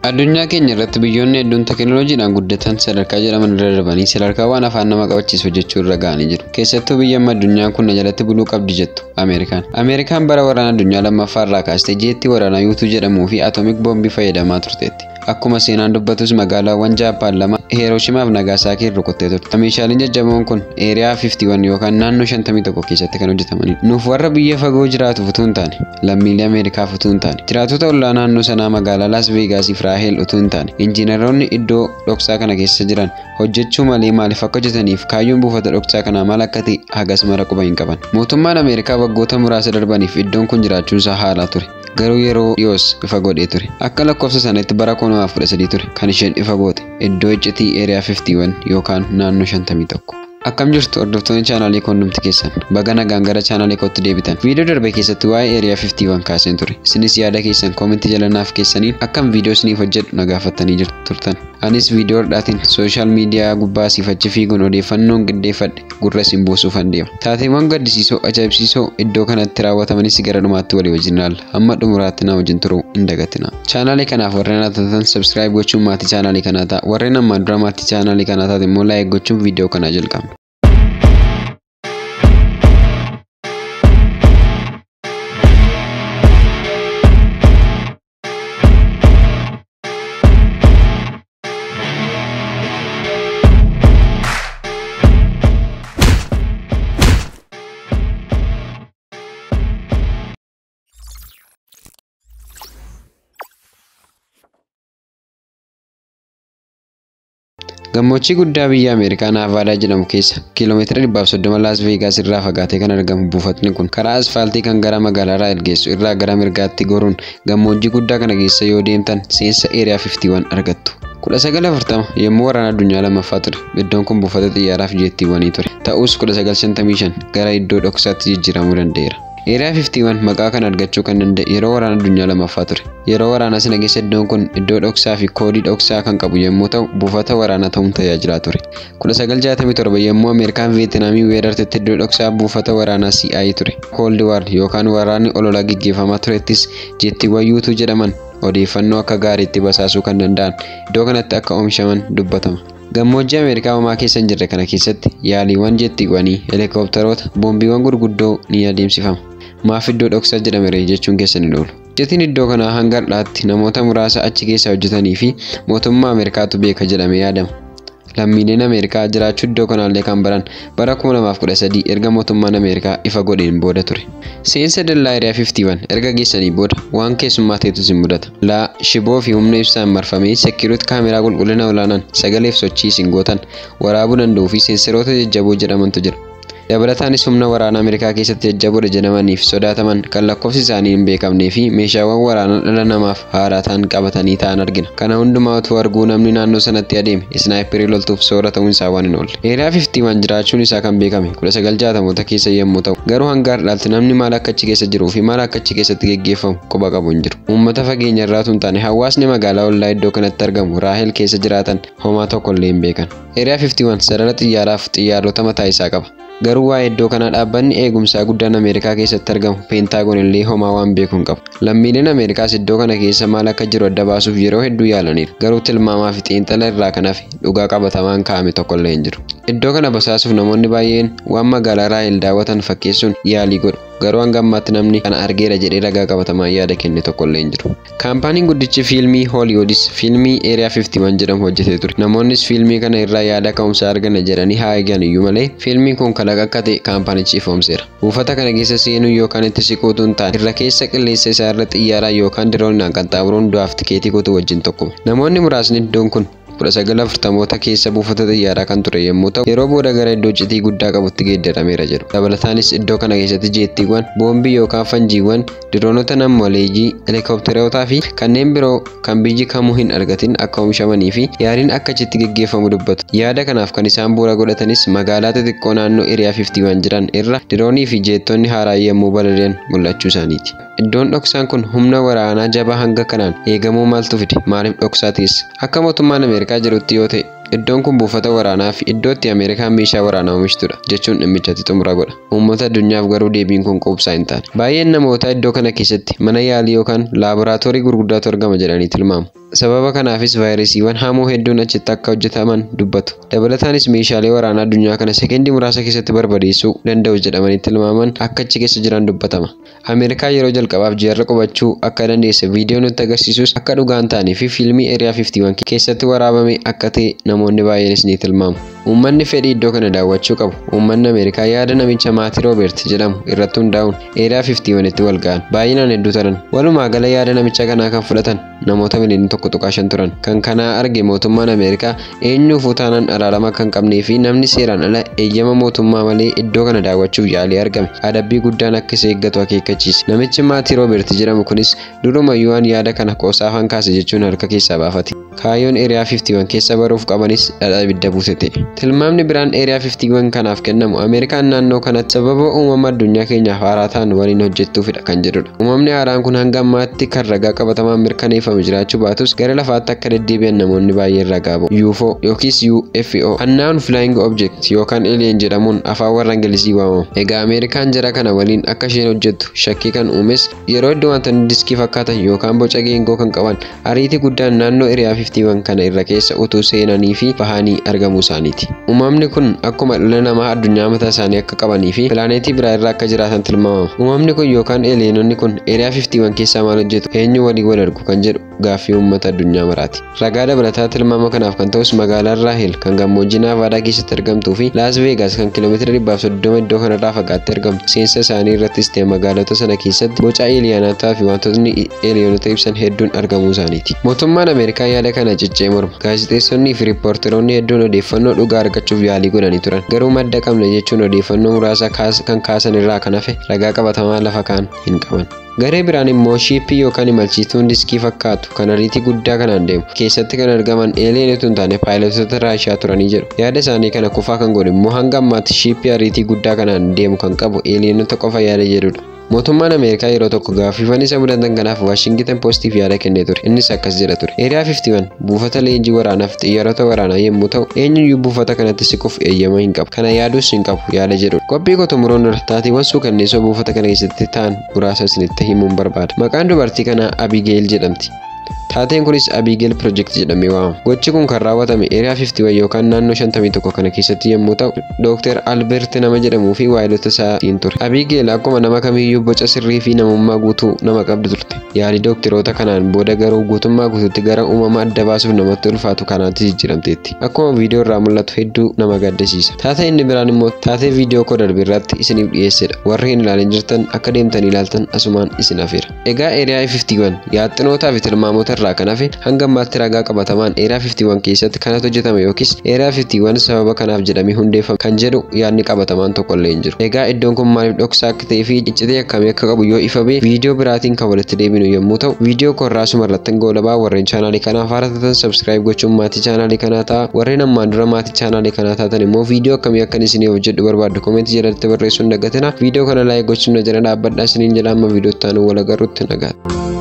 Addunyaa keenya irratti biyyoonni hedduun teekinooloojiidhaan guddatan sadarkaa jedhaman irra darbanii sadarkaa waan afaan nama qabachiisu hojjechuu irra ga'anii jiru. Keessattuu biyya amma addunyaan kun na jalatti buluu qabdi jettu Ameerikaan. Ameerikaan bara waraana addunyaa lammaffaa irraa kaastee jeetti waraanaa yuutuu jedhamuu fi atoomik boombii fayyadamaa turteetti. Akkuma seenaan dubbatus magaalaawwan Jaappaan lama Hirooshimaa fi Nagaasaakii rukuttee turte. Meeshaaleen jajjaboon kun eeriyaa 51 yookaan naannoo 51 keessatti kan hojjetamanidha. Nuuf warra biyya fagoo jiraatuuf utuu hin taane, lammiilee Ameerikaaf utuu hin taane, jiraatota ollaa naannoo sanaa magaalaa Las Veegaasiif Raaheel utuu hin taane, injiinaroonni iddoo dhoksaa kana keessa jiran hojjechuu malee maaliif akka hojjetaniif kaayyoon buufata dhoksaa kanaa maal akka ta'e hagas mara quba hin qaban. Mootummaan Ameerikaa waggoota muraasa darbaniif iddoon kun jiraachuun isaa haala ture. garuu yeroo dhiyoos ifa godhee ture akka lakkoofsa sanatti bara 2013 ture kan isheen ifa goote iddoo iccitii eeriyaa 51 yookaan naannoo 51. Akkam jirtu hordoftoonni chaanaalii kondumti keessan baga nagaan gara chaanaalii kootti deebitan viidiyoo darbe keessatti waa'ee eeriyaa 51 kaaseen ture isinis yaada keessan koomentii jalanaaf keessaniin akkam viidiyoo isiniif hojjedhu na gaafattanii turtan anis viidiyoo hodhaatiin sooshaal miidiyaa gubbaa siif achi fiiguun odeeffannoon qindeeffadhe gurra isin buusuufan deema taateewwan gaddisiisoo ajaa'ibsiisoo iddoo kanatti raawwatamanis gara dhumaatti walii wajjin ilaalla hamma xumuraatti na wajjin turuu hin dagatina chaanaalii kanaaf warreen atatan sabskiraayib gochuun maatii chaanaalii kanaa ta'a warreen ammaan dura maatii chaanaalii kanaa taate immoo laayik gochuun viidiyoo kanaa jalqabna. Gammoojjii guddaa biyya Ameerikaa Naavaadaa jedhamu keessa kiiloomeetira 130 Laas Veegaas irraa fagaatee kan argamu buufatni kun karaa asfaaltii kan gara magaalaa Raahel geessu irraa gara mirgaatti goruun gammoojjii guddaa kana keessa yoo deemtan seensa eeriyaa 51 argattu. 1940 yommuu waraana addunyaa lammaffaa ture iddoon kun buufata xiyyaaraa fi jeettiiwwanii ture ta'us 1955 gara iddoo dhoksaatti jijjiiramuu danda'eera. Eeriyaa 51 maqaa kana argachuu kan danda'e yeroo waraana addunyaa lammaffaa ture. Yeroo waraana sana keessa iddoon kun iddoo dhoksaa fi koodii dhoksaa kan qabu yommuu ta'u buufata waraanaa ta'uun tajaajilaa ture. 1967 yommuu Ameerikaan Veetinaamii weerartetti iddoo dhoksaa buufata waraanaa CI ture. Cold War yookaan waraanni ololaa gaggeeffamaa turettis jeettiiwwan yuutuu jedhaman odeeffannoo akka gaariitti basaasuu kan danda'an iddoo kanatti akka oomishaman dubbatama. Gammoojjii Ameerikaa homaa keessa hin jirre kana keessatti yaaliiwwan jeettiiwwanii, heelikooptaroota, boombiiwwan gurguddoo ni adeemsifama. Maaf iddoo dhoksaa jedhame jechuun keessan hin oolu. Jetiin iddoo kanaa hanga har'aatti namoota muraasa achi keessa hojjetanii fi mootummaa Ameerikaatu beeka jedhamee yaadama. Lammiileen Ameerikaa jiraachuu iddoo kanaallee kan baran bara 2013 erga mootummaan Ameerikaa ifa godheen booda ture. Seensa dallaa Eeriyaa 51 erga geessanii booda waan keessummaa ta'etu isin mudata. Laa shiboo fi humna ibsaan marfamee sekiruuti kaameraa qulqullina olaanaan sagaleef sochii isin gootan waraabuu danda'uu fi seenseroota jajjaboo jedhamantu jira. Dabalataanis humna waraanaa Ameerikaa keessatti jajjaboodha jedhamaniif sodaataman kan lakkoofsi isaanii hin beekamnee fi meeshaawwan waraanaa dhala namaaf haaraa ta'an qabatanii ta'an argina. Kana hundumaa utuu arguu namni naannoo sanatti adeeme isnaayiperii loltuuf soora ta'uun isaa waan hin oolle. Eeriyaa 51 jiraachuun isaa kan beekame 1960moota keessa yommuu ta'u garuu hanga har'aatti namni maal akka achi keessa jiruu fi maal akka achi keessatti geggeeffamu quba qabu hin jiru. Uummata fageenya irraa hin taane hawaasni magaalaa ollaa iddoo kanatti argamu Raahel keessa jiraatan homaa tokkollee hin beekan. Eeriyaa 51 sarara xiyyaaraaf xiyyaarota mataa isaa qaba. Garuu waa'ee iddoo kanaa dhaabbanni eegumsaa guddaan Ameerikaa keessatti argamu peentaagoon illee homaa waan beeku hin qabu. Lammiileen Ameerikaas iddoo kana keessa maal akka jiru adda baasuuf yeroo hedduu yaalaniiru. Garuu tilmaamaa fi xiinxala irraa kan hafe dhugaa qabatamaan kaa'ame tokkollee hin jiru. Iddoo kana basaasuuf namoonni baay'een waan magaalaa Raahel daawwatan fakkeessuun yaalii godhu. Garuu hanga ammaatti namni kana argeera jedhee ragaa qabatamaan yaada kenne tokkollee hin jiru. Kaampaaniin guddichi fiilmii Hooliwudis fiilmii Eeriyaa 51 jedhamu hojjetee ture. Namoonnis fiilmii kana irraa yaada ka'umsaa arganna jedhanii haa eegan iyyuu malee fiilmiin kun kalaqa akka ta'e kaampaanichi ifoomseera. Buufata kana keessa seenuu yookaan itti siquutu hin taane irra keessa qilleensa isaa irra xiyyaaraa yookaan diroonaan qaxxaamuruun du'aaf tikeetii kutuu wajjin tokkuma. Namoonni muraasni iddoon kun 1940moota keessa buufata xiyyaaraa kan ture yommuu ta'u yeroo booda gara iddoo iccitii guddaa qabutti geeddarameera jedhu. Dabalataanis iddoo kana keessatti jeettiiwwan, boombii yookaan fanjiiwwan, diroonota namooleeyyii, heelikoopterotaa fi kanneen biroo kan biyyi kamuu hin argatin akka oomishamanii fi yaaliin akka achitti geggeeffamu dubbatu. Yaada kanaaf kan isaan bu'uura godhatanis magaalaa xixiqqoo naannoo Eeriyaa 51 jiran irra diroonii fi jeettonni haaraa yommuu balali'an mul'achuu isaaniiti. Iddoon dhoksaan kun humna waraanaa jabaa hanga kanaan eegamuu maaltu fide? Maaliif dhoksaa teessa? Akka mootummaan Ameerikaa jedhutti yoo ta'e Iddoon kun buufata waraanaa fi iddoo itti Ameerikaan meeshaa waraanaa oomishtudha jechuun dhimmichatti xumura godha. Uummata addunyaaf garuu deebiin kun quubsaa hin taane. Baay'een namootaa iddoo kana keessatti mana yaalii yookaan laaboraatoorii gurguddaatu argama jedhanii tilmaamu. Sababa kanaafis vaayirasiiwwan hamoo hedduun achitti akka hojjetaman dubbatu. Dabalataanis meeshaalee waraanaa addunyaa kana sekendii muraasa keessatti barbadeessuu danda'u jedhamanii tilmaaman akka achi keessa jiran dubbatama. Ameerikaa yeroo jalqabaaf ji'arra qubachuu akka dandeesse viidiyoon nutti agarsiisus akka dhugaan ta'anii fi fiilmii Eeriyaa 51 keessatti waraabame akka ta'e namoonni baay'eenis ni tilmaamu. Uummanni fedhii iddoo kana daawwachuu qabu. Uummanni Ameerikaa yaada namicha maatii Roobeert jedhamu irratti hundaa'uun Eeriyaa 51 itti wal ga'an. Baay'inaan hedduu turan. Walumaa gala yaada namicha kanaa kan fudhatan namoota miliyoona tokko tuqaa shan turan. Kan kanaa arge mootummaan Ameerikaa eenyuufuu taanaan araarama kan qabnee fi namni seeraan ala eeyyama mootummaa malee iddoo kana daawwachuuf yaalee argame. Adabbii guddaan akka isa eeggatu akeekkachiise. Namichi maatii Roobeert jedhamu kunis durumayyuu waan yaada kana qoosaafan kaase jechuun harka keessaa baafate. Kaayyoon Eeriyaa 51 keessa baruuf qabanis dhadhaa ibidda buuse ta'e. Tilmaamni biraan Eeriyaa 51 kanaaf kennamu Ameerikaan naannoo kanatti sababa uumama addunyaa keenyaaf haaraa ta'an waliin hojjettuufidha kan jedhudha. Uumamni haaraan kun hanga ammaatti kan ragaa qabatamaan mirkaneeffame jiraachuu baatus gara lafaatti akka deddeebi'an namoonni baay'een ragaa ba'u. UFO yookiis UFO Unknown Flying Object yookaan Alien jedhamuun afaan warra Ingilizii waamamu. Egaa Ameerikaan jara kana waliin akka isheen hojjettu shakkii kan uumes yeroo iddoo wantoonni diskii fakkaatan yookaan boca geengoo kan qaban ariitii guddaan naannoo Eeriyaa 51 kana irra keessa utuu seenanii fi bahanii argamuu isaaniiti. Uumamni kun akkuma dhala namaa addunyaa mataa isaanii akka qabanii fi pilaaneetii biraa irra akka jiraatan tilmaamama. Uumamni kun yookaan eeleenonni kun Eeriyaa 51 keessaa maal hojjetu eenyu walii wal argu kan jedhu gaaffii uummata addunyaa maraati. Ragaa dabalataa tilmaama kanaaf kan ta'us magaalaan Raahel kan gammoojjii Naavaadaa keessatti argamtuu fi Laas Veegaas kan kiiloomeetira dhibbaaf soddoma iddoo kanarraa fagaattee argamtu. Seensa isaanii irrattis ta'e magaalota sana keessatti boca eeliyaanotaa fi wantootni eeliyoonota ibsan hedduun argamuu isaaniiti. Mootummaan Ameerikaa yaada kana ciccee morma. Gaazexeessonnii fi riippoorteroonni hedduun odeeffannoo dhugaa argachuuf yaalii godhanii turan. Garuu madda qabna jechuun odeeffannoo muraasa kan kaasan irraa kan hafe ragaa qabatamaa lafa kaan hin qaban. Garee biraan immoo shiippii yookaan imalchiituun diskii fakkaatu kan ariitii guddaa kanaan deemu keessatti kan argaman eeleenota hin taane paayilotota raashiyaa turanii jedhu. Yaada isaanii kana kufaa kan godhe immoo hanga ammaatti shiippii ariitii guddaa kanaan deemu kan qabu eeleenota qofa yaada jedhudha. Mootummaan Ameerikaa yeroo tokko gaaffiiwwan isa mudatan kanaaf Waashingitan Poostiif yaada kennee ture. Innis akkas jedha ture. Eeriyaa 51 buufata leenjii waraanaaf xiyyaarota waraanaa yommuu ta'u, eenyuyyuu buufata kanatti siquuf eeyyama hin qabu. Kana yaaduus hin qabu yaada jedhudha. Qophii qotumuroon dura taateewwan suukanneessoo buufata kana keessatti ta'an muraasa isinitti himuun barbaada. Maqaan dubartii kanaa Abigeel jedhamti. Taateen kunis Abiigeel Project jedhamee waamama. Gochi kun kan raawwatame Eeriyaa 51 yookaan naannoo 51 kana keessatti yommuu ta'u, Dr. Albert nama jedhamuu fi waayilota isaatiin ture. Abiigeel akkuma nama kamiiyyuu boca sirrii fi namummaa guutuu nama qabdu turte. Yaalii dookteroota kanaan booda garuu guutummaa guutuutti gara uumama adda baasuuf namatti ulfaatu kanaatti jijjiiramteetti. Akkuma viidiyoo irraa mul'atu hedduu nama gaddisiisa. Taatee inni biraan immoo taatee viidiyoo koo darbe irratti isiniif dhiyeessedha. Warri hin ilaalin jirtan akka deemtanii ilaaltan asumaan isin afeera. Egaa Eeriyaa 51 yaaxinootaa fi tilmaamoota irraa kan hafe hanga ammaatti ragaa qabatamaan Eeriyaa 51 keessatti kanatu hojjetame yookiis Eeriyaa 51 sababa kanaaf jedhamee hundeeffame kan jedhu yaadni qabatamaan tokko illee hin jiru. Egaa iddoon kun maaliif dhoksaa akka ta'ee fi iccitee akkamii akka qabu yoo ifa bee viidiyoo biraatiin kan walitti deebinu yommuu ta'u viidiyoo korraa sumarratti goolabaa warreen chaanaalii kanaaf haara taatan sabskiraayib gochuun maatii chaanaalii kanaa ta'a warreen ammaan dura maatii chaanaalii kanaa taatan immoo viidiyoo akkamii akkan isinii hojjedhu barbaaddu koomentii jalatti barreessuun dagatina viidiyoo kana laayik gochuun na jala dhaabbadhaa isiniin jala amma viidiyoo itti aanu wal agarruutti nagaatti.